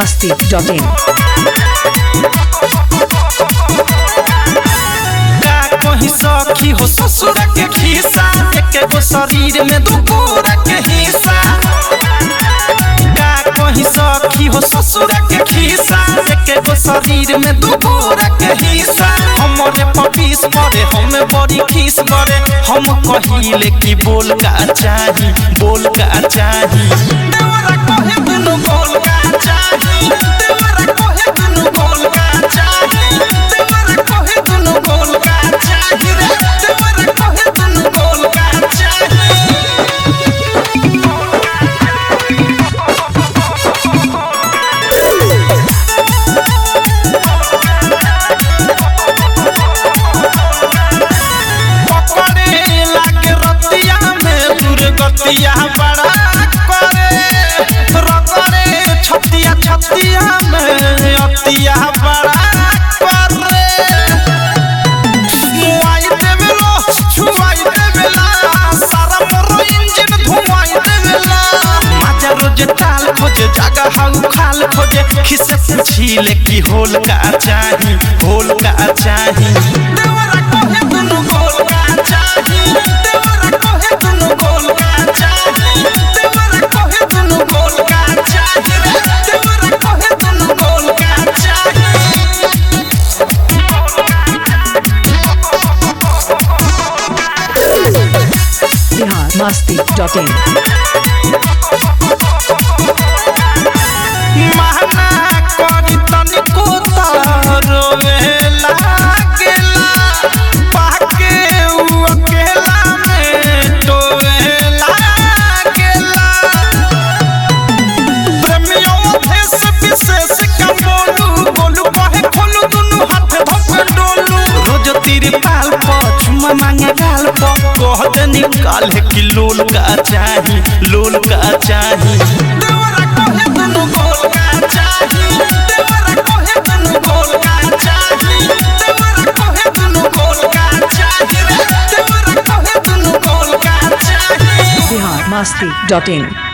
masti.in. का कहीं सखी हो ससुर के खिस्सा एक गो शरीर में दू गोरा के हिस्सा का कहीं सखी हो ससुर के खिस्सा एक गो शरीर में दू गोरा के हिस्सा हमरे पपीस करे हम बड़ी खीस करे हम कहिले कि बोल का चाही बोल का चाही देवरा कहे दुनु बोल का चाही देवरा कहे दुनु बोल का चाही देवरा कहे दुनु बोल का चाही रे देवरा कहे दुनु बोल का चाही पकड़े लागे रतिया में दुर्गतिया बड़ा करे रतरे छतिया छतिया में अतिया बड़ा करे मुआई देवेलो छुआई देवेला सारा मोर इंजन धुआई देवेला माजा रोज टाल खोजे जगह हाउ खाल खोजे खिसे पूछीले कि होल का चाही होल का चाही देवरा कहे दुनु गोल का चाही देवरा कहे दुनु गोल का चाही देवरा कहे दुनु गोल का चाही रे देवरा कहे दुनु गोल का चाही Bihar masti.in. महना करी तनिको रोवे लागेला पाके उ अकेला में टोवे लागेला प्रेमियों देश विशेष का बोलू बोलू कहे खोलू दुनु हाथ धोके डोलू रोज तीर पाल पर चुमा मांगे गाल पर कह दे निकाल है कि लोल का चाही लोल का चाही देवरा कहे दुनु गोल का चाही देवरा कहे दुनु गोल का चाही देवरा कहे दुनु गोल का चाही रे देवरा कहे दुनु गोल का चाही Bihar masti.in.